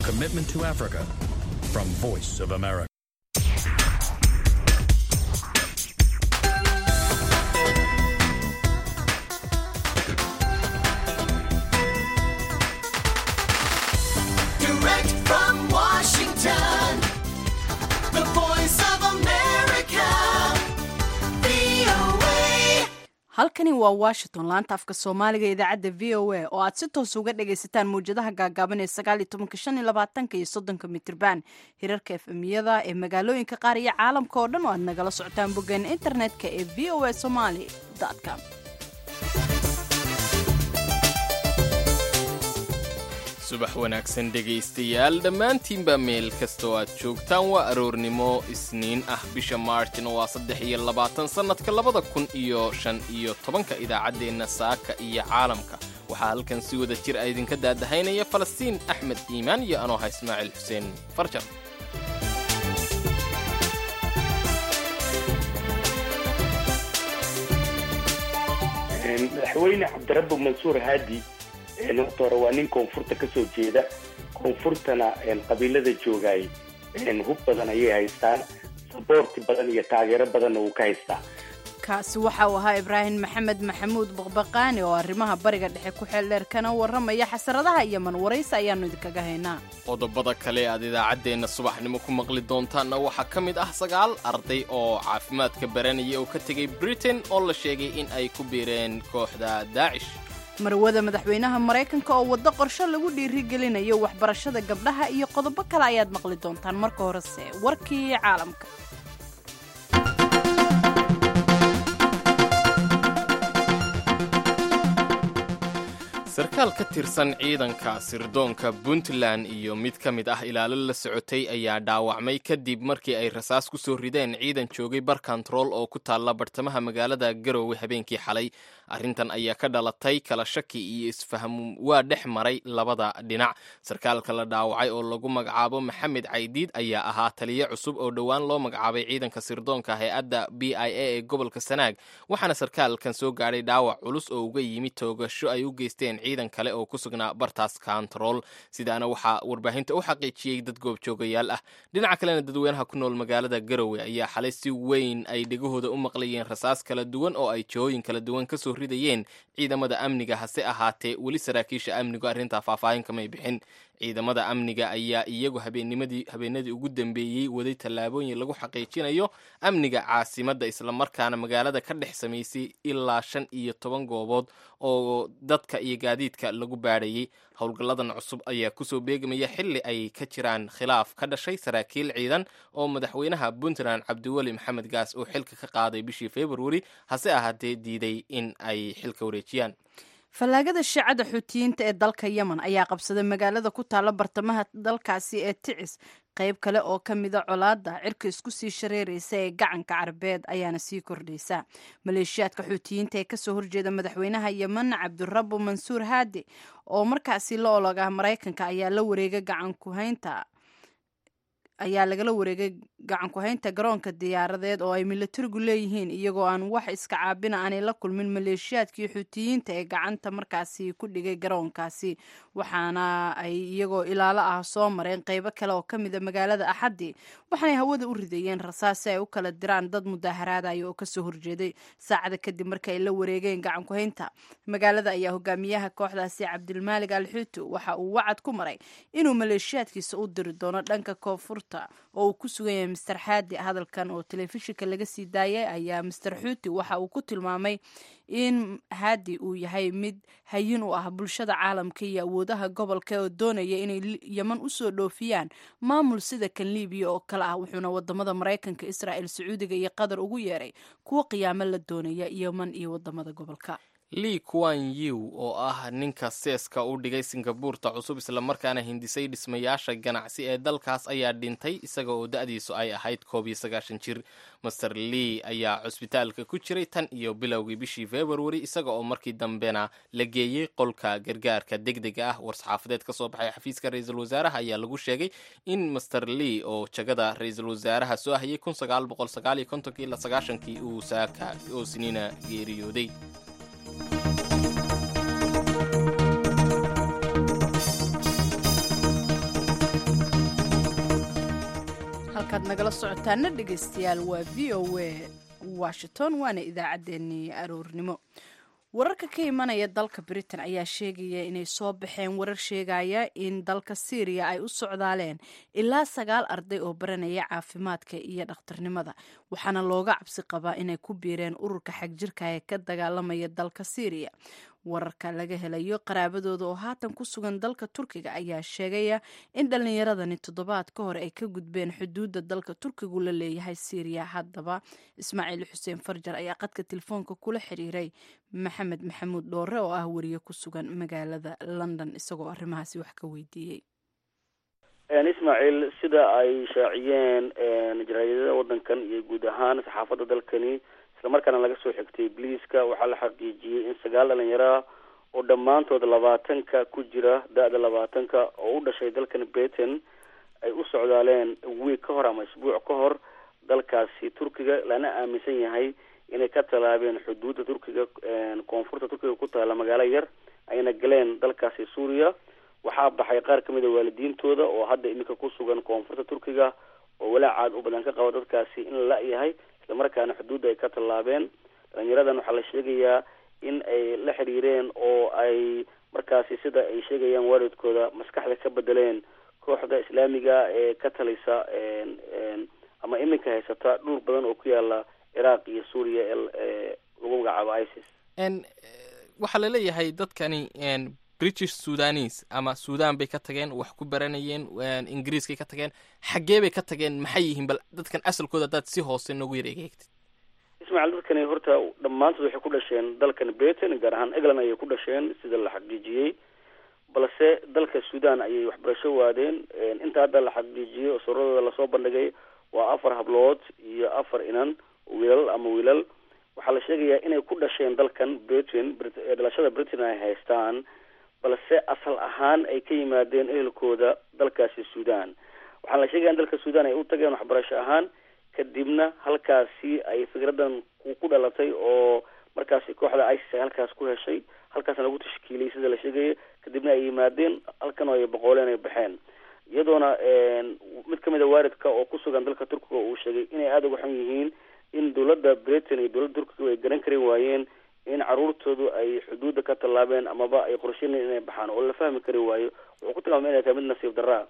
Commitment to Africa from Voice of America. Direct from Washington, the voice of America, VOA. halkani waa washington laanta afka soomaaliga ee idaacadda v o a oo aad si toos uga dhagaysataan mawjadaha gaagaaban ee sagaaliyo tobanka shan iyo labaatanka iyo soddonka mitirban hirarka efemiyada ee magaalooyinka qaar iyo caalamka oo dhan oo aad nagala socotaan boggeena internetka ee v o a somaly com subax wanaagsan dhegaystayaal dhammaantiinba meel kastoo aad joogtaan waa aroornimo isniin ah bisha maarjna waa saddex iyo labaatan sannadka labada kun iyo shan iyo tobanka idaacaddeenna saaka iyo caalamka waxaa halkan si wada jir a idinka daadahaynaya falastiin axmed iimaan iyo anooha ismaaciil xuseen farjar madaxweyne cabdirabbi mansuur haadi horta hore waa nin koonfurta ka soo jeeda koonfurtana qabiilada joogaay hub badan ayay haystaan saboorti badan iyo taageero badanna wuu ka haystaa kaasi waxa uu ahaa ibraahim maxamed maxamuud baqbaqaani oo arrimaha bariga dhexe ku xeel dheer kana warramaya xasaradaha iyo manwaraysi ayaannu idinkaga haynaa qodobada kale aad idaacaddeenna subaxnimo ku maqli doontaanna waxaa ka mid ah sagaal arday oo caafimaadka baranaya oo ka tegay britain oo la sheegay in ay ku biireen kooxda daacish marwada madaxweynaha maraykanka oo waddo qorsho lagu dhiirigelinayo waxbarashada gabdhaha iyo qodobo kale ayaad maqli doontaan marka horese warkii caalamka sarkaal ka tirsan ciidanka sirdoonka puntland iyo mid ka mid ah ilaalo la socotay ayaa dhaawacmay kadib markii ay rasaas ku soo rideen ciidan joogay bar kontarool oo ku taalla bartamaha magaalada garoowe habeenkii xalay arrintan ayaa ka dhalatay kala shaki iyo isfaham waa dhex maray labada dhinac sarkaalka la dhaawacay oo lagu magacaabo maxamed caydiid ayaa ahaa taliye cusub oo dhowaan loo magacaabay ciidanka sirdoonka hay-adda b i a ee gobolka sanaag waxaana sarkaalkan soo gaadhay dhaawac culus oo uga yimi toogasho ay u geysteen ciidan kale oo ku sugnaa bartaas kontarool sidaana waxaa warbaahinta u xaqiijiyey dad goobjoogayaal ah dhinaca kalena dadweynaha ku nool magaalada garowe ayaa xalay si weyn ay dhegahooda u maqlayeen rasaas kala duwan oo ay jihooyin kala duwan kasoo ridayeen ciidamada amniga hase ahaatee weli saraakiisha amnigu arrintaa faahfaahin kamay bixin ciidamada amniga ayaa iyagu habeennimadii habeenadii ugu dambeeyey waday tallaabooyin lagu xaqiijinayo amniga caasimadda islamarkaana magaalada ka dhex samaysay ilaa shan iyo toban goobood oo dadka iyo gaadiidka lagu baadhayay howlgalladan cusub ayaa kusoo beegmaya xilli ay ka jiraan khilaaf ka dhashay saraakiil ciidan oo madaxweynaha puntland cabdiweli maxamed gaas uu xilka ka qaaday bishii februari hase ahaatee diiday in ay xilka wareejiyaan fallaagada shiicada xuutiyiinta ee dalka yemen ayaa qabsaday magaalada ku taalla bartamaha dalkaasi ee ticis qayb kale oo ka mida colaadda cirka isku sii shareeraysa ee gacanka carabeed ayaana sii kordhaysa maleeshiyaadka xuutiyiinta ee kasoo horjeeda madaxweynaha yemen cabdirabbu mansuur haadi oo markaasi la olog ah maraykanka ayaa la wareegay gacankuhaynta ayaa lagala wareegay gacanku-haynta garoonka diyaaradeed oo ay milatarigu leeyihiin iyagoo aan wax iska caabina aanay la kulmin maleeshiyaadkii xuutiyiinta ee gacanta markaasi ku dhigay garoonkaasi waxaana ay iyagoo ilaalo ah soo mareen qeybo kale oo kamida magaalada axaddi waxaanay hawada u ridayeen rasaas si ay u kala diraan dad mudaaharaadaya oo kasoo horjeeday saacada kadib marka ay la wareegeen gacanku-haynta magaalada ayaa hogaamiyaha kooxdaasi cabdilmaalig al xuutu waxa uu wacad ku maray inuu maleeshiyaadkiisa u diri doono dhanka koonfurta oo uu ku sugan yahay master xaadi hadalkan oo telefishinka laga sii daayay ayaa master xuuti waxa uu ku tilmaamay in haadi uu yahay mid hayin u ah bulshada caalamka iyo awoodaha gobolka oo doonaya inay yeman usoo dhoofiyaan maamul sida kan libiya oo kale ah wuxuuna wadamada maraykanka israel sacuudiga iyo qatar ugu yeeray kuwo qiyaamo la doonaya yeman iyo wadamada gobolka lii kuan yiw oo ah ninka seeska u dhigay singabuurta cusub islamarkaana hindisay dhismayaasha ganacsi ee dalkaas ayaa dhintay isaga oo da-diisu ay ahayd koob iyo sagaashan jir master lii ayaa cusbitaalka ku jiray tan iyo bilowgii bishii februari isaga oo markii dambena la geeyey qolka gargaarka degdega ah war-saxaafadeed ka soo baxay xafiiska ra-iisul wasaaraha ayaa lagu sheegay in master lii oo jagada ra-iisul wasaaraha soo hayay kun sagaal boqol sagaal iyo kontonkii ilaa sagaashankii uu saaka oo siniina geeriyooday halkaad nagala socotaana dhegaystayaal waa v o a washington waana idaacaddeenii aroornimo wararka ka imanaya dalka britain ayaa sheegaya inay soo baxeen warar sheegaya in dalka syriya ay u socdaaleen ilaa sagaal arday oo baranaya caafimaadka iyo dhakhtarnimada waxaana looga cabsi qabaa inay ku biireen ururka xagjirka ee ka dagaalamaya dalka syriya wararka laga helayo qaraabadooda oo haatan ku sugan dalka turkiga ayaa sheegaya in dhallinyaradani toddobaad ka hor ay ka gudbeen xuduudda dalka turkigu la leeyahay syriya haddaba ismaaciil xuseen farjar ayaa qadka telefoonka kula xiriiray maxamed maxamuud dhoore oo ah wariye ku sugan magaalada london isagoo arrimahaasi wax ka weydiiyey ismaaciil sida ay shaaciyeen jaraadada wadankan iyo guud ahaan saxaafadda dalkani islamarkaana laga soo xigtay bliiska waxaa la xaqiijiyey in sagaal dhalinyaro ah oo dhammaantood labaatanka ku jira da-da labaatanka oo u dhashay dalkan britain ay u socdaaleen wiig ka hor ama isbuuc ka hor dalkaasi turkiga lana aaminsan yahay inay ka tallaabeen xuduudda turkiga koonfurta turkiga ku taala magaalo yar ayna galeen dalkaasi suuriya waxaa baxay qaar kamid a waalidiintooda oo hadda iminka ku sugan koonfurta turkiga oo walaacaad u badan ka qaba dadkaasi in la la-yahay islamarkaana xuduudda ay ka tallaabeen dhalinyaradan waxaa la sheegayaa in ay la xiriireen oo ay markaasi sida ay sheegayaan waalidkooda maskaxda ka bedeleen kooxda islaamiga ee ka talisa ama iminka haysata dhul badan oo ku yaala ciraaq iyo suuriya ee lagu magacaabo isis waxaa laleeyahay dadkani british sudanis ama sudan bay ka tageen wax ku baranayeen ingiriiskay ka tageen xaggee bay ka tageen maxay yihiin bal dadkan asalkooda haddaad si hoose noogu yar egeegtid ismaaciil dadkani horta dhammaantood waxay ku dhasheen dalkan britain gaar ahaan england ayay ku dhasheen sida la xaqiijiyey balse dalka sudan ayay waxbarasho waadeen inta hadda la xaqiijiyey oo suradooda lasoo bandhigay waa afar hablood iyo afar inan wiilal ama wiilal waxaa la sheegayaa inay ku dhasheen dalkan britain dhalashada britain ay haystaan balse asal ahaan ay ka yimaadeen ehelkooda dalkaasi sudan waxaa la sheegaya in dalka sudan ay u tageen waxbarasho ahaan kadibna halkaasi ay fikradan ku dhalatay oo markaasi kooxda isis ay halkaas ku heshay halkaasna lagu tashkiiliyay sida la sheegaya kadibna ay yimaadeen halkan oo ay boqooleen ay baxeen iyadoona mid kamid a waalidka oo ku sugan dalka turkiga uu sheegay inay aada uga xun yihiin in dowladda britain iyo dowladda turkiga ay garan kari waayeen in caruurtoodu ay xuduudda ka tallaabeen amaba ay qorsheyneen inay baxaan oo la fahmi kari waayo wuxuu ku tilmaamay inay tahay mid nasiib darra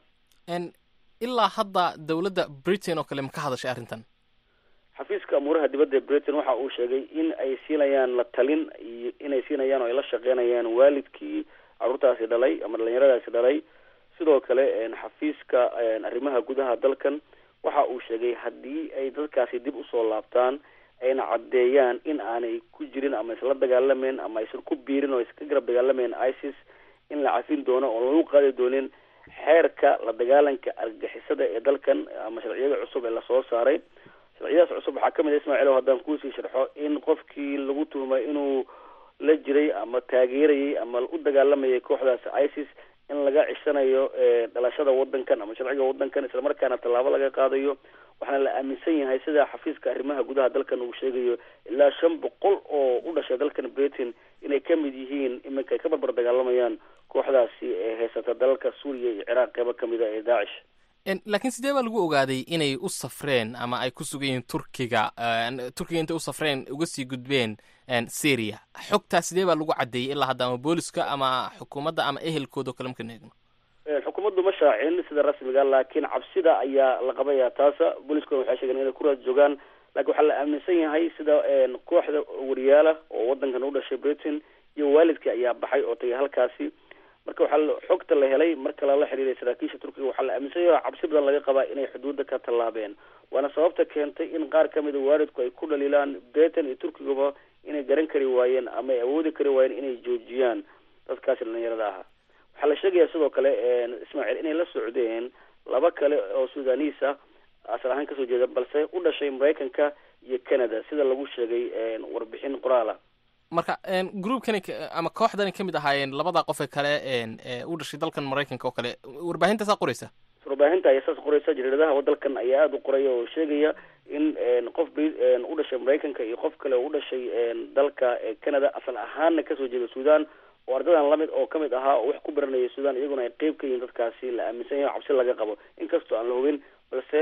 ilaa hadda dowladda britain oo kale ma ka hadashay arrintan xafiiska amuuraha dibadda ee britain waxa uu sheegay in ay siinayaan la talin iyo inay siinayaan oo ay la shaqeynayaan waalidkii caruurtaasi dhalay ama dhalinyaradaasi dhalay sidoo kale xafiiska arrimaha gudaha dalkan waxa uu sheegay haddii ay dadkaasi dib usoo laabtaan ayna caddeeyaan in aanay ku jirin ama isla dagaalameyn ama aysan ku biirin oo iska garab dagaalameyn isis in la cafin doono oo lagu qaadi doonin xeerka la dagaalanka argagixisada ee dalkan ama sharciyada cusub ee lasoo saaray sharciyadaas cusub waxaa kamid a ismaaciil oo haddaan kuusii sharxo in qofkii lagu tuhmay inuu la jiray ama taageerayay ama u dagaalamayay kooxdaas isis in laga cishanayo dhalashada wadankan ama sharciga wadankan islamarkaana tallaabo laga qaadayo waxaana la aaminsan yahay sida xafiiska arrimaha gudaha dalkan uu sheegayo ilaa shan boqol oo u dhashay dalkan britain inay kamid yihiin iminka ay ka barbar dagaalamayaan kooxdaasi ee haysata dalalka suuriya iyo ciraaq qeybo kamid a ee daacish laakiin sidee baa lagu ogaaday inay u safreen ama ay ku sugan yihiin turkiga turkiga intay u safreen uga sii gudbeen syria xogtaas sidee baa lagu caddeeyey ilaa hadda ama booliska ama xukuumadda ama ehelkooda o kale marka eegno xukuumaddu ma shaacin sida rasmiga laakiin cabsida ayaa la qabaya taasa booliskuna waxay sheegeen inay ku raad joogaan laakiin waxaa la aaminsan yahay sida kooxda wariyaala oo wadankan u dhashay britain iyo waalidkii ayaa baxay oo tagay halkaasi marka waxaa xogta la helay marka lala xiriiray saraakiisha turkiga waxaa la aaminsan yahay cabsi badan laga qabaa inay xuduudda ka tallaabeen waana sababta keentay in qaar kamid a waalidku ay ku dhaliilaan britain iyo turkigaba inay garan kari waayeen ama ay awoodi kari waayeen inay joojiyaan dadkaasi dhalinyarada ahaa waxaa la sheegaya sidoo kale ismaaciil inay la socdeen laba kale oo sudanese ah asal ahaan kasoo jeeda balse u dhashay maraykanka iyo canada sida lagu sheegay warbixin qoraala marka groupkani ama kooxdani kamid ahaayeen labada qof ee kale u dhashay dalkan maraykanka oo kale warbaahintasaa qoreysa warbaahinta ayaa saas qoreysa jariiradaha dalkan ayaa aada u qoraya oo sheegaya in qof u dhashay maraykanka iyo qof kale oo u dhashay dalka canada asal ahaanna kasoo jeeda sudan oo ardadan lamid oo kamid ahaa oo wax ku baranaya sudan iyaguna ay qeyb ka yihiin dadkaasi la aaminsan yahay cabsi laga qabo inkastoo aan la hubin balse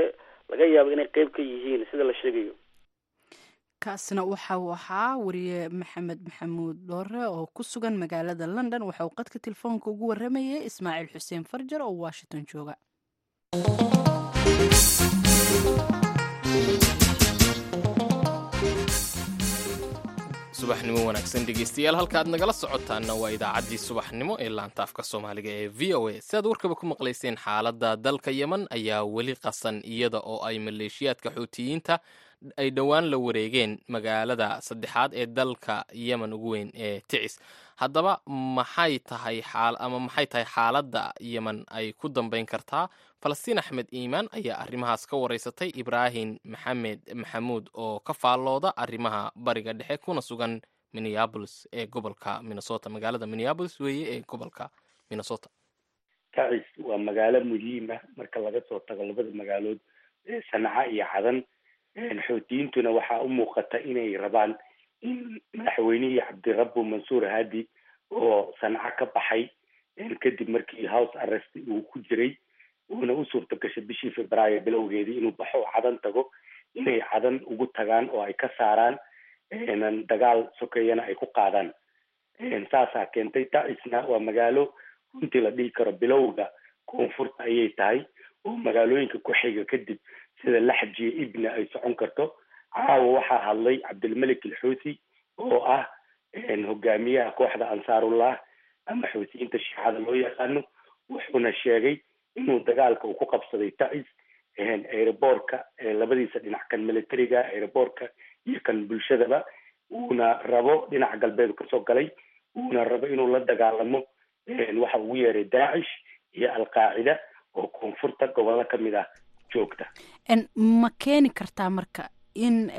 laga yaabo inay qeyb ka yihiin sida la sheegayo kaasina waxa uu ahaa wariye maxamed maxamuud dhoore oo ku sugan magaalada london waxa uu qadka telefoonka ugu waramayay ismaaciil xuseen farjar oo washington jooga subaxnimo wanaagsan dhegeystayaal halka aad nagala socotaanna waa idaacaddii subaxnimo ee laantaafka soomaaliga ee v o a si aad warkaba ku maqlayseen xaaladda dalka yemen ayaa weli qasan iyada oo ay maleeshiyaadka xuutiyiinta ay dhowaan la wareegeen magaalada saddexaad ee dalka yemen ugu weyn ee ticis haddaba maxay tahay xaal ama maxay tahay xaaladda yemen ay ku dambeyn kartaa falastiin axmed iimaan ayaa arrimahaas ka wareysatay ibraahim maxamed maxamuud oo ka faallooda arrimaha bariga dhexe kuna sugan minneabolis ee gobolka minnesota magaalada minneabolis weeye ee gobolka minnesota tacis waa magaalo muhiima marka laga soo tago labada magaalood ee sanca iyo cadan xoutiyiintuna waxaa u muuqata inay rabaan in madaxweynihii cabdirabbu mansuur hadi oo sanca ka baxay kadib markii house arrest uu ku jiray uuna u suurta gashay bishii februaayo bilowgeedii inuu baxo oo cadan tago inay cadan ugu tagaan oo ay ka saaraan dagaal sokeeyana ay ku qaadaan saasaa keentay tacisna waa magaalo runtii la dhihi karo bilowga koonfurta ayay tahay oo magaalooyinka ku xiga kadib sida laxjiya ibna ay socon karto caawa waxaa hadlay cabdilmalik alxuuthi oo ah hogaamiyaha kooxda ansaarullah ama xuutiyiinta shiicada loo yaqaano wuxuuna sheegay inuu dagaalka uu ku qabsaday tacis aeroboortka labadiisa dhinac kan militariga aeroboortka iyo kan bulshadaba uuna rabo dhinaca galbeed kasoo galay uuna rabo inuu la dagaalamo waxa ugu yeeray daacish iyo alqaacida oo koonfurta gobollo kamid ah joogta ma keeni kartaa marka in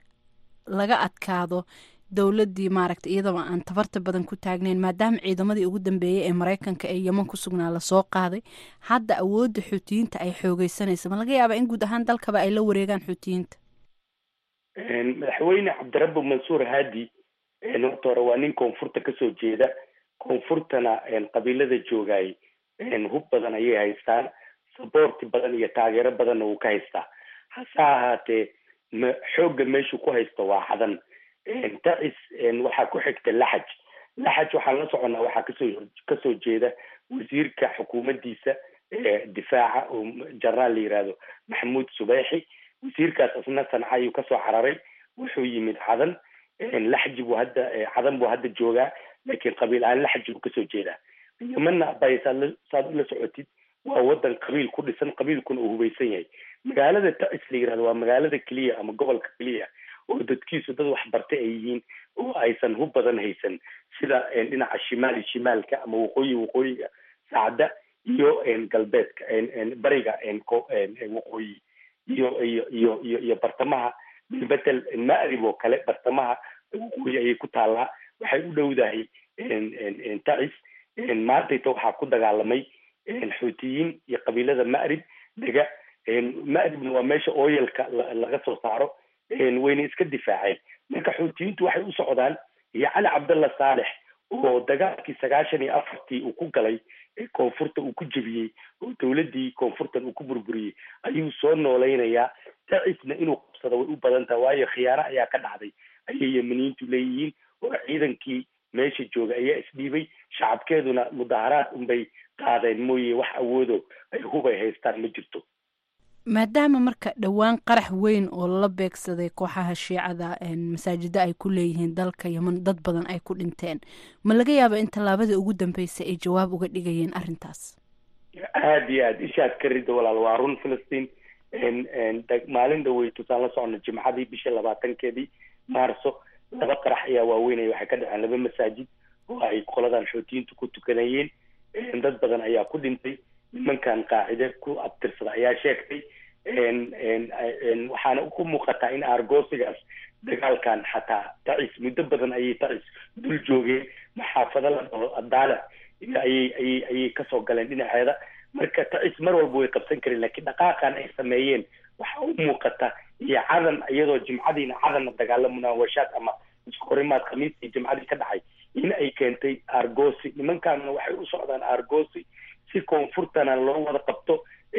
laga adkaado dowladdii maaragta iyadaba aan tabarta badan ku taagnayn maadaama ciidamadii ugu dambeeyey ee maraykanka ee yeman ku sugnaa lasoo qaaday hadda awoodda xuutiyiinta ay xoogeysanaysa ma laga yaabaa in guud ahaan dalkaba ay la wareegaan xuutiyiinta madaxweyne cabdirabbi mansuur hadi horta hore waa nin koonfurta kasoo jeeda koonfurtana qabiilada joogay hub badan ayay haystaan saboorti badan iyo taageero badanna wuu ka haystaa hase ahaatee ma xoogga meeshuu ku haysto waa cadan tacis waxaa ku xigta laxaj laxaj waxaan la soconnaa waxaa kasoo kasoo jeeda wasiirka xukuumaddiisa difaaca oo jaraal la yihahdo maxamuud subeixi wasiirkaas isna sanca ayuu kasoo cararay wuxuu yimid cadan laxji buu hadda cadan buu hadda joogaa laakiin qabiil ahaan laxji buu kasoo jeedaa yemanna bay saad saad ula socotid waa wadan qabiil ku dhisan qabiilkuna uu hubaysan yahay magaalada tacis la yihahdo waa magaalada keliya ama gobolka keliya oo dadkiisu dad waxbartay ay yihiin oo aysan hub badan haysan sida dhinaca shimaali shimaalka ama waqooyi waqooyiga sacda iyo galbeedka bariga waqooyi iyo iyo iyo iyo iyo bartamaha bilbetel ma'rib oo kale bartamaha waqooyi ayay ku taallaa waxay u dhowdahay tacis maantayta waxaa ku dagaalamay xuutiyiin iyo qabiilada ma'rib dega ma'ribna waa meesha oyalka laga soo saaro wayna iska difaaceen marka xuutiyiintu waxay u socdaan iyo cali cabdalla saalex oo dagaalkii sagaashan iyo afartii uu ku galay koonfurta uu ku jebiyey oo dowladdii koonfurtan uu ku burburiyey ayuu soo noolaynayaa tacisna inuu qabsado way u badan tahay waayo khiyaano ayaa ka dhacday ayay yemaniyiintu leeyihiin oo ciidankii meesha jooga ayaa isdhiibay shacabkeeduna mudaharaad unbay qaadeen mooye wax awoodo ay hubay haystaan ma jirto maadaama marka dhowaan qarax weyn oo lala beegsaday kooxaha shiicada masaajida ay ku leeyihiin dalka yeman dad badan ay ku dhinteen ma laga yaaba in tallaabada ugu dambeysay ay jawaab uga dhigayeen arrintaas aada iyo aad ishaad ka rida walaal waa run filistiin maalin dhawey tusaan la socno jimcadii bishii labaatankeedii maarso laba qarax ayaa waaweynaya waxay ka dhaceen laba masaajid oo ay qoladan xootiyiintu ku tukanayeen dad badan ayaa ku dhintay nimankan qaacide ku abtirsada ayaa sheegtay waxaana ku muuqataa in argosigaas dagaalkan xataa tacis muddo badan ayay tacis dul joogeen maxaafado la dhaho adaala ayay ayay ayay kasoo galeen dhinaceeda marka tacis mar walba way qabsan kareen lakiin dhaqaaqan ay sameeyeen waxa u muuqata iyo cadan iyadoo jimcadiina cadanna dagaalo munaawashaad ama iskahorimaad khamiistii jimcadii ka dhacay in ay keentay argosi nimankaanna waxay u socdaan argosi si koonfurtana loo wada qabto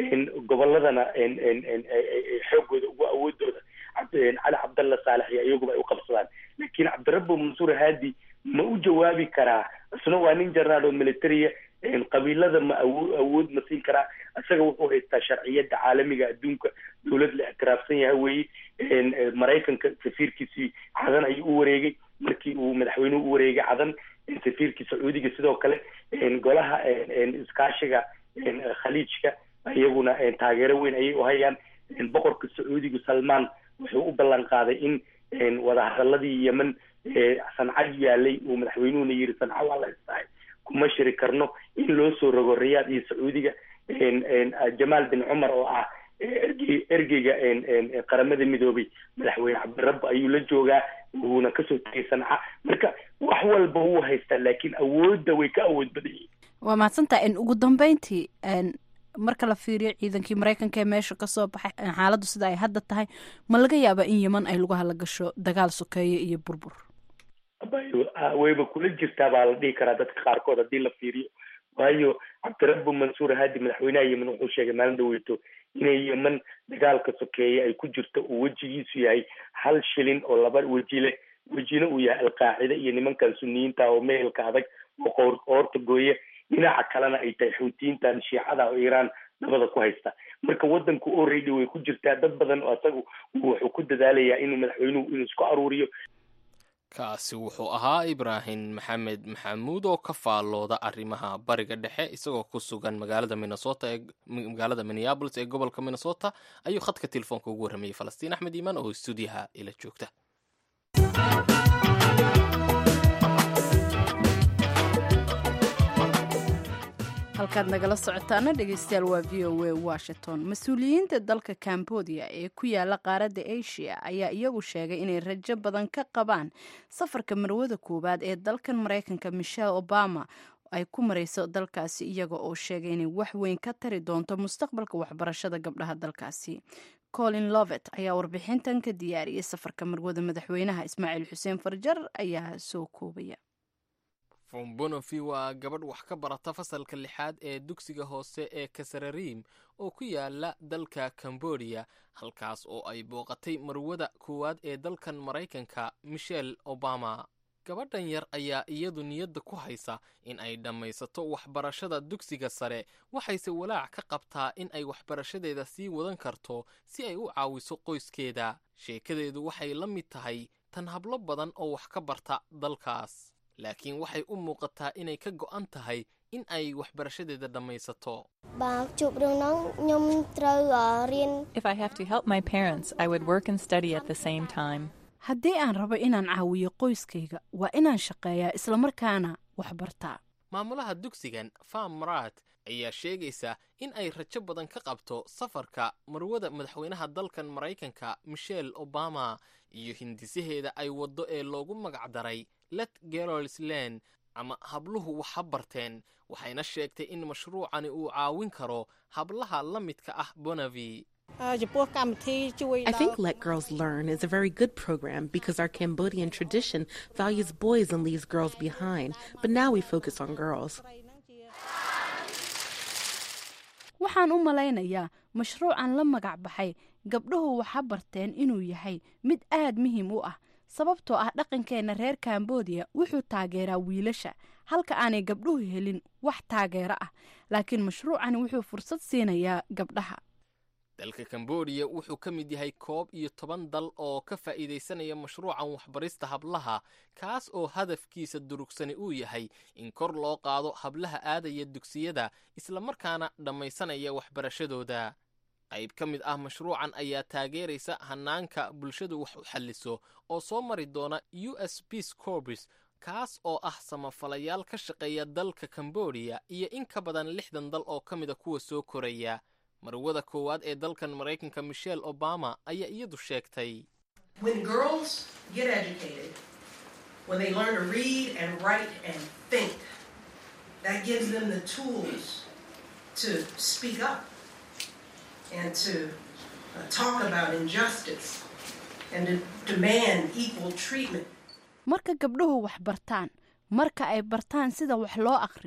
goboladana xoogooda ugu awoodooda cali cabdalla saalex iyo iyaguba ay u qabsadaan laakiin cabdirabbi mansuur haadi ma u jawaabi karaa isna waa nin jaraal oo militaria qabiilada ma awo awood ma siin karaa isaga wuxuu haystaa sharciyada caalamiga adduunka dawlad la ictiraafsan yahay weye maraykanka safiirkiisii cadan ayuu u wareegay markii uu madaxweynuhu u wareegay cadan safiirkii sacuudiga sidoo kale golaha iskaashiga khaliijka iyaguna taageero weyn ayay uhayaan boqorka sacuudiga salmaan wuxuu u ballan qaaday in wadahadaladii yemen sanca yaalay uu madaxweynuhuna yiri sanca waa la istahay kuma shiri karno in loo soo rogo riyaad iyo sacuudiga jamaal bin cumar oo ah ergey ergeyga qaramada midoobay madaxweyne cabdirabbi ayuu la joogaa wuuna kasoo tegay sanca marka wax walba wuu haystaa laakiin awoodda way ka awood badan yihiin waa mahadsantaha ugu dambeyntii marka la fiiriyo ciidankii maraykanka ee meesha kasoo baxay xaaladdu sida ay hadda tahay ma laga yaabaa in yeman ay lagu hala gasho dagaal sokeeye iyo burbur wayba kula jirtaa baa la dhihi karaa dadka qaarkood haddii la fiiriyo waayo cabdirabbi mansuur haadi madaxweynaha yemen wuxuu sheegay maalin dhaweyto inay yemen dagaalka sokeeye ay ku jirto uu wejigiisu yahay hal shilin oo laba weji leh wejina uu yahay alqaacida iyo nimankan suniyiinta oo meelka adag oo qoor qoorta gooye dhinaca kalena ay tahay xuutiyiintan shiicada oo iiraan dabada ku haysta marka wadanku already way ku jirtaa dad badan oo isagu wuxuu ku dadaalayaa inuu madaxweynuhu inuu isku aruuriyo kaasi wuxuu ahaa ibraahim maxamed maxamuud oo ka faallooda arrimaha bariga dhexe isagoo ku sugan magaalada minnesota ee magaalada minneabolis ee gobolka minnesota ayuu khadka telefoonka ugu warramayay falastiin axmed iimaan oo stuudiyaha ila joogta halkaad nagala socotaana dhegeystayaal waa v o a washington mas-uuliyiinta dalka cambodia ee ku yaala qaaradda asia ayaa iyagu sheegay inay rajo badan ka qabaan safarka marwada koowaad ee dalkan maraykanka michelle obama ay ku marayso dalkaasi iyaga oo sheegay inay wax weyn ka tari doonto mustaqbalka waxbarashada gabdhaha dalkaasi colin lovet ayaa warbixintan ka diyaariyay safarka marwada madaxweynaha ismaaciil xuseen farjar ayaa soo koobaya fombonofi waa gabadh wax ka barata fasalka lixaad ee dugsiga hoose ee kasarariim oo ku yaala dalka cambodia halkaas oo ay booqatay marwada koowaad ee dalkan maraykanka michelle obama gabadhan yar ayaa iyadu niyadda ku haysa in ay dhammaysato waxbarashada dugsiga sare waxayse walaac ka qabtaa in ay waxbarashadeeda sii wadan karto si ay u caawiso qoyskeeda sheekadeedu waxay la mid tahay tan hablo badan oo wax ka barta dalkaas laakiin waxay u muuqataa inay ka go'an tahay in ay waxbarashadeeda dhammaysato បើជួបរឿងហ្នឹងខ្ញុំត្រូវអឺរៀន If I have to help my parents, I would work and study at the same time. haddii aan rabo inaan caawiyo qoyskayga waa inaan shaqeeyaa islamarkaana wax bartaa maamulaha dugsigan fam maraat ayaa sheegaysa in ay rajo badan ka qabto safarka marwada madaxweynaha dalkan maraykanka michelle obama iyo hindisaheeda ay waddo ee loogu magacdaray let girls land ama habluhu wax ha barteen waxayna sheegtay in mashruucani uu caawin karo hablaha la midka ah bonavi អឺចំពោះកម្មវិធីជួយ I think Let Girls Learn is a very good program because our Cambodian tradition values boys and leaves girls behind, but now we focus on girls. waxaan u malaynayaa mashruucan la magac baxay gabdhuhu waxa barteen inuu yahay mid aad muhiim u ah sababtoo ah dhaqankeenna reer kambodiya wuxuu taageeraa wiilasha halka aanay gabdhuhu helin wax taageero ah laakiin mashruucani wuxuu fursad siinayaa gabdhaha dalka kambodiya wuxuu ka mid yahay koob iyo toban dal oo ka faa'iidaysanaya mashruucan waxbarista hablaha kaas oo hadafkiisa durugsani uu yahay in kor loo qaado hablaha aadaya dugsiyada islamarkaana dhammaysanaya waxbarashadooda qayb ka mid ah mashruucan ayaa taageeraysa hanaanka bulshadu wax u xalliso oo soo mari doona u s peace corpus kaas oo ah samafalayaal ka shaqeeya dalka kambodiya iyo in ka badan lixdan dal oo ka mida kuwa soo koraya marwada koowaad ee dalkan maraykanka michelle obama ayaa iyadu sheegtay When girls get educated, when they learn to read and write and think, that gives them the tools to speak up and to uh, talk about injustice and to demand equal treatment. marka gabdhuhu wax bartaan marka ay bartaan sida wax loo akhriyo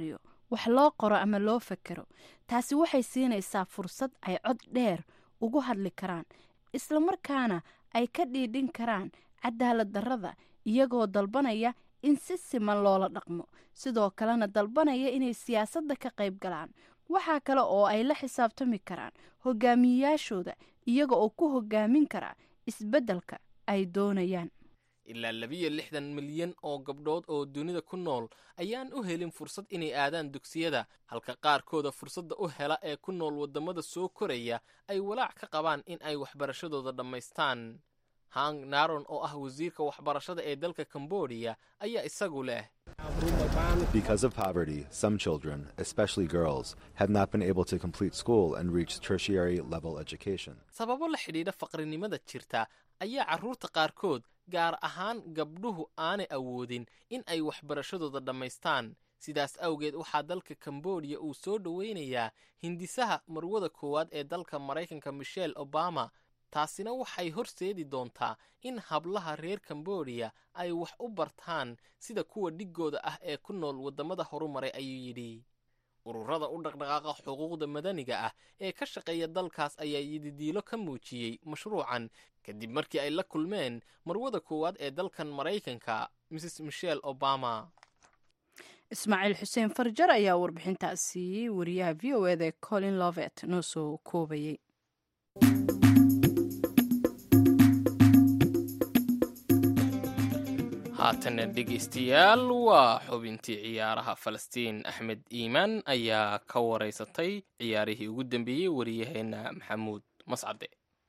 wax loo qoro ama loo fekero taasi waxay siinaysaa fursad ay cod dheer ugu hadli karaan islamarkaana ay ka dhiidhin karaan cadaalad darrada iyagoo dalbanaya in si siman loola dhaqmo sidoo kalena dalbanaya inay siyaasadda ka qayb galaan waxaa kale oo ay la xisaabtami karaan hogaamiyeyaashooda iyaga oo ku hogaamin kara isbeddelka ay doonayaan ilaa labiyo lixdan milyan oo gabdhood oo dunida ku nool ayaan u helin fursad inay aadaan dugsiyada halka qaarkooda fursadda u hela ee ku nool waddamada soo koraya ay walaac ka qabaan in ay waxbarashadooda dhammaystaan hang naron oo ah wasiirka waxbarashada ee dalka kambodiya ayaa isagu leh Because of poverty, some children, especially girls, have not been able to complete school and reach tertiary level education. sababo la xidhiidha faqrinimada jirta ayaa carruurta qaarkood gaar ahaan gabdhuhu aanay awoodin in ay waxbarashadooda dhammaystaan sidaas awgeed waxaa dalka kambodiya uu soo dhoweynayaa hindisaha marwada koowaad ee dalka maraykanka michelle obama taasina waxay horseedi doontaa in hablaha reer kambodiya ay wax u bartaan sida kuwa dhiggooda ah ee ku nool waddamada horumaray ayuu yidhi ururada u dhaqdhaqaaqa xuquuqda madaniga ah ee ka shaqeeya dalkaas ayaa yididiilo ka muujiyey mashruucan kadib markii ay la kulmeen marwada koowaad ee dalkan maraykanka mrs michelle obama ismaaciil xuseen farjar ayaa warbixintaasi wariyaha v o eda colin lovet noo soo koobayay haatana dhegaystayaal waa xubintii ciyaaraha falastiin axmed iimaan ayaa ka waraysatay ciyaarihii ugu dambeeyey wariyaheenna maxamuud mascade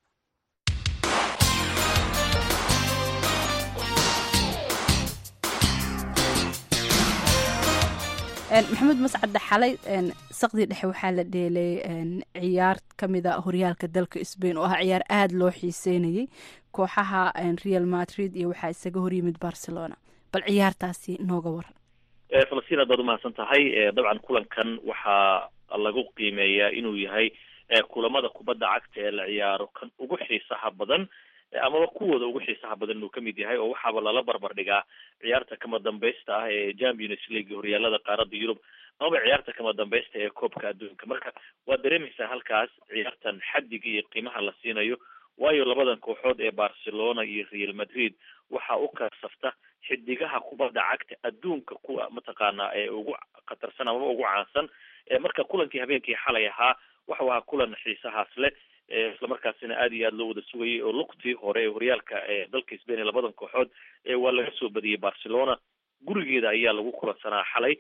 maxamuud mascadde xalay saqdii dhexe waxaa la dheelay ciyaar ka mida horyaalka dalka sbain oo ah ciyaar aada loo xiiseynayay kooxaha real madrid iyo waxaa isaga horyimid barcelona bal ciyaartaasi nooga waran falastiin aad baad umahadsan tahay dabcan kulankan waxaa lagu qiimeeyaa inuu yahay kulamada kubadda cagta ee la ciyaaro kan ugu xiisaha badan amaba kuwooda ugu xiisaha badan inuu kamid yahay oo waxaaba lala barbar dhigaa ciyaarta kama dambaysta ah ee champions league horyaalada qaaradda yurub amaba ciyaarta kama dambaysta ee koobka adduunka marka waad dareemaysaa halkaas ciyaartan xaddiga iyo qiimaha la siinayo waayo labadan kooxood ee barcelona iyo real madrid waxa u kasafta xidigaha kubadda cagta adduunka kuwa mataqaanaa ee ugu khatarsan amaba ugu caansan marka kulankii habeenkii xalay ahaa waxau ahaa kulan xiisahaas leh islamarkaasina aad iyo aad loo wada sugayay oo lugtii hore ee horyaalka ee dalka sbain ee labadan kooxood waa laga soo badiyey barcelona gurigeeda ayaa lagu kulansanaa xalay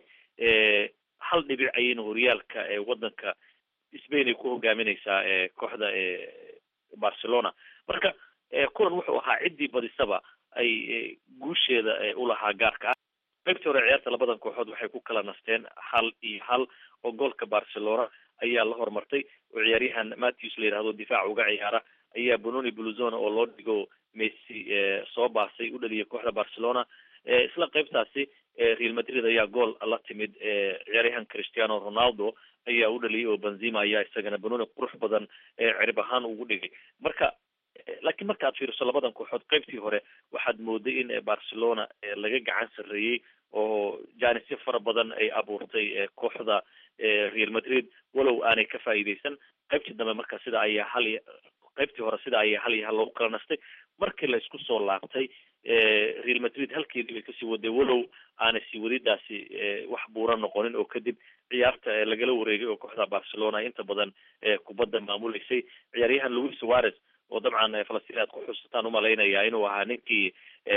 hal dhibic ayayna horyaalka ee wadanka sbain ay ku hogaamineysaa kooxda barcelona marka kulan wuxuu ahaa ciddii badisaba ay guusheeda ulahaa gaarka ah qaybtii hore ciyaarta labadan kooxood waxay ku kala nasteen hal iyo hal oo goolka barcelona ayaa la horumartay oo ciyaaryahan matthews la yidhahdo difaac uga ciyaara ayaa bononi bluzona oo loo dhigo messi soo baasay u dhaliyay kooxda barcelona isla qaybtaasi real madrid ayaa gool la timid ciyaaryahan cristiano ronaldo ayaa u dhaliyay oo benzima ayaa isagana bononi qurux badan cirib ahaan ugu dhigay marka laakiin marka aad fiiriso labadan kooxood qaybtii hore waxaad mooday in barcelona laga gacan sarreeyey oo jaanisyo fara badan ay abuurtay kooxda real madrid walow aanay ka faa'iideysan qaybtii dambe marka sida ayaa hal qaybtii hore sida ayaa hal iyo hal loogu kala nastay markii la isku soo laabtay real madrid halkeedii bay kasii waday walow aanay sii wadidaasi wax buura noqonin oo kadib ciyaarta lagala wareegay oo kooxda barcelona inta badan kubadda maamuleysay ciyaaryahan louis suarez oo dabcan falastiin aad ku xusataan umalaynaya inuu ahaa ninkii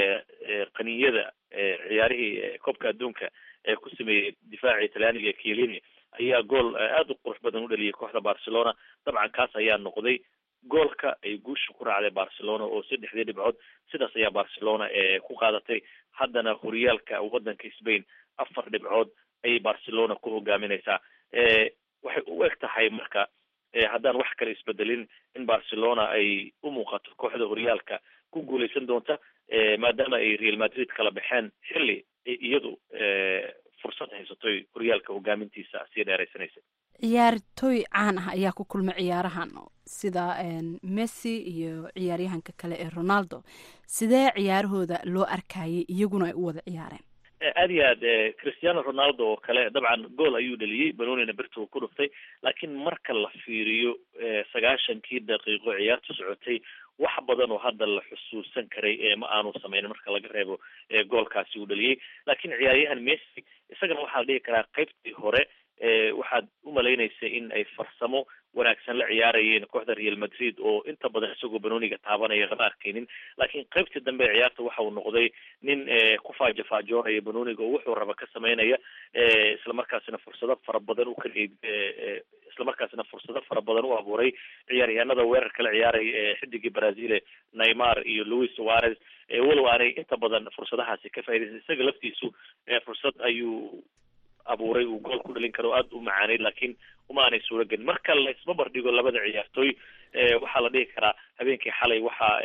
qaniyada ciyaarihii koobka adduunka ee ku sameeyey difaaci talyaaniga kielini ayaa gool aada u qurux badan u dhaliyay kooxda barcelona dabcan kaas ayaa noqday goolka ay guusha ku raacday barcelona oo saddexdii dhibcood sidaas ayaa barcelona ku qaadatay haddana horyaalka wadanka spain afar dhibcood ayay barcelona ku hogaamineysaa waxay u eg tahay marka haddaan wax kale isbedelin in barcelona ay u muuqato kooxda horyaalka ku guuleysan doonta maadaama ay real madrid kala baxeen xilli iyadu fursad haysatoy horyaalka hogaamintiisa sii dheeraysanaysa ciyaartooy caan ah ayaa ku kulmay ciyaarahan sida messi iyo ciyaaryahanka kale ee ronaldo sidee ciyaarahooda loo arkayay iyaguna ay u wada ciyaareen aad iyo aad cristiano ronaldo oo kale dabcan gool ayuu dheliyey banonina birta uu ku dhuftay laakiin marka la fiiriyo sagaashankii daqiiqo ciyaarta socotay wax badan oo hadda la xusuusan karay ma aanu sameynin marka laga reebo goolkaasi uu dheliyey laakiin ciyaaryahan messi isagana waxaa la dhihi karaa qaybtii hore waxaad umalaynaysa in ay farsamo wanaagsan la ciyaarayeen kooxda real madrid oo inta badan isagoo banoniga taabanaya lama arkaynin laakiin qaybtii dambe ee ciyaarta waxa uu noqday nin ku faajafaajoonaya banoniga oo wuxuu raba ka sameynaya islamarkaasina fursado fara badan u kaleed islamarkaasina fursado fara badan u abuuray ciyaaryahanada weerarka la ciyaaraya xidigii brazil neymar iyo louis suarez walow aanay inta badan fursadahaasi ka faa'idaysan isaga laftiisu fursad ayuu abuuray uu gool ku dhalin karo aada u macaaneyd laakiin uma aanay suuro gelin marka la isbabar dhigo labada ciyaartooy waxaa la dhihi karaa habeenkii xalay waxaa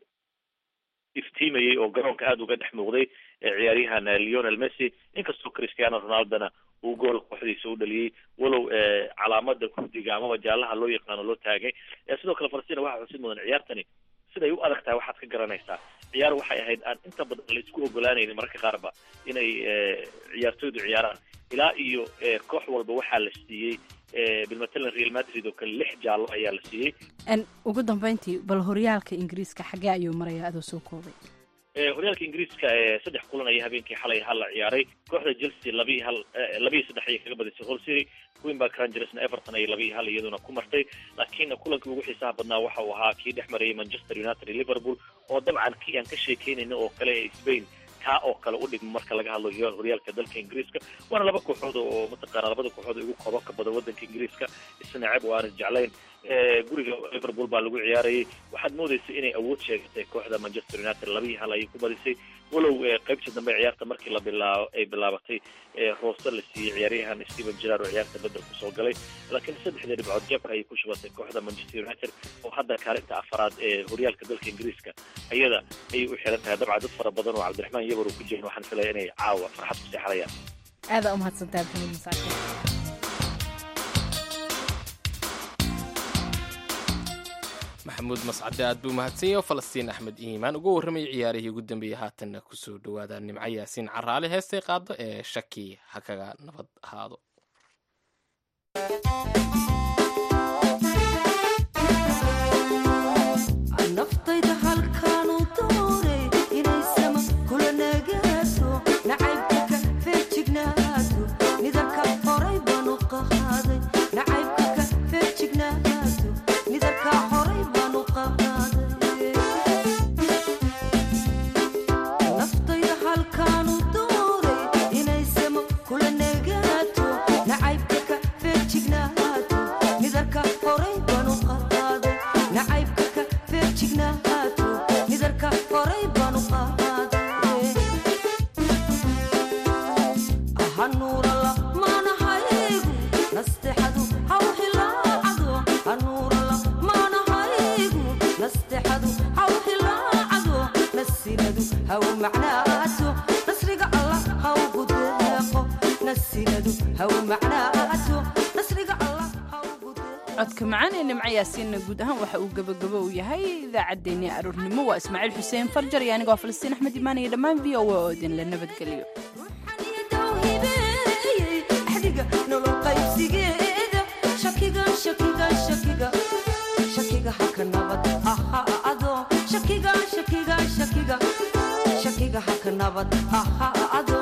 iftiimayey oo garoonka aada uga dhex muuqday ciyaaryahan leonel messi inkastoo cristiano ronaldona uu gool kooxdiisa u dhaliyey walow calaamada kurdiga amaba jaalaha loo yaqaano loo taagay sidoo kale falastina waxaa xusid mudan ciyaartani siday u adag tahay waxaad ka garanaysaa ciyaar waxay ahayd aan inta badan la isku ogolaanaynin mararka qaarba inay ciyaartooydu ciyaaraan ilaa iyo koox walba waxaa la siiyey bilmatalan real madrid oo kale lix jaallo ayaa la siiyey ugu dambeyntii bal horyaalka ingiriiska xagee ayuu maraya adoo soo koobay horyaalka ingiriiska saddex kulan ayaa habeenkii xalay hal la ciyaaray kooxda chelsea labii hal labii saddex ayay kaga badisay hol city queenbark rangersna everton ayay labii hal iyaduna ku martay laakiin kulankii ugu xiisaha badnaa waxa uu ahaa kii dhex marayay manchester united iyo liverpool oo dabcan kii aan ka sheekeynayna oo kale ee spain kaa oo kale u dhigmo marka laga hadlo horyaalka dalka ingiriiska waana laba kooxood oo mataqaana labada kooxood ugu koobabka badan wadanka ingiriiska isna ceeb oo aan isjeclayn guriga liverpool baa lagu ciyaarayay waxaad moodaysa inay awood sheegatay kooxda manchester united labii hal ayay ku badisay walow qaybtii dambe ciyaarta markii la bilaabo ay bilaabatay roose la siiyey ciyaaryahan steven gerard oo ciyaarta bedel kusoo galay laakiin saddexdii dhibcood jeebka ayay ku shubatay kooxda manchester united oo hadda kaalinta afaraad ee horyaalka dalka ingiriiska ayada ayay u xiran tahay dabcan dad fara badan oo cabdiraxmaan yabar uu ku jirin waxaan filaya inay caawa farxad ku seexanayaan aada umahadsantahay maxamed masaakin maxamuud mascade aad buu mahadsan yahay oo falastiin axmed iimaan uga warramayay ciyaarihii ugu dambeeyey haatanna kusoo dhawaada nimco yaasiin caraale heestay qaado ee shaki ha kaga nabad ahaado naftayda halkaanu dooray inay sama kula nagaato nacaybka ka feejignaato nidarka horay baanu qahaaday nacaybka ka feejignaato nidarka horay baanu qahaaday naftayda halkaanu dooray inay sama kula nagaato nacaybka ka feejignaato nidarka horay baanu qahaaday nacaybka ka feejignaato nidarka horay baanu qahaaday hanuurala maanahaygu nasteexadu haw hilaacado hanuurala maanahaygu nasteexadu haw hilaacado nasinadu haw macnaato nasriga allah haw gudeeqo nasinadu haw macnaato nasriga allah codka macaan ee nimco yaasiinna guud ahaan waxa uu gebagabo u yahay idaacaddeenii aroornimo waa ismaaciil xuseen farjar iyo anigoo falastiin axmed imaan iyo dhammaan v o a oo idinla nabadgeliyo axdiga nolol qaybsigeeda shakiga shakiga shakiga shakiga haka nabad ahaado shakiga shakiga shakiga shakiga haka nabad ahaado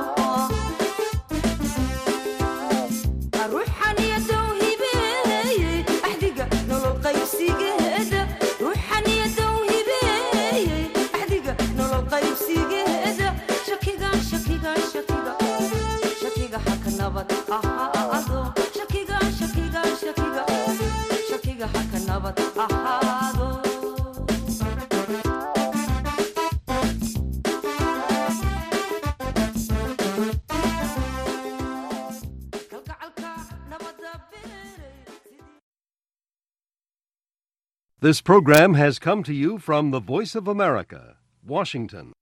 ruuxan iyo dowhibeeyey axdiga nolol qaybsigeeda ruuxan iyo dowhibeeyey axdiga nolol qaybsigeeda shakiga shakiga shakiga shakiga haka nabad ahaado shakiga shakiga shakiga shakiga haka nabad ahaado This program has come to you from the Voice of America, Washington.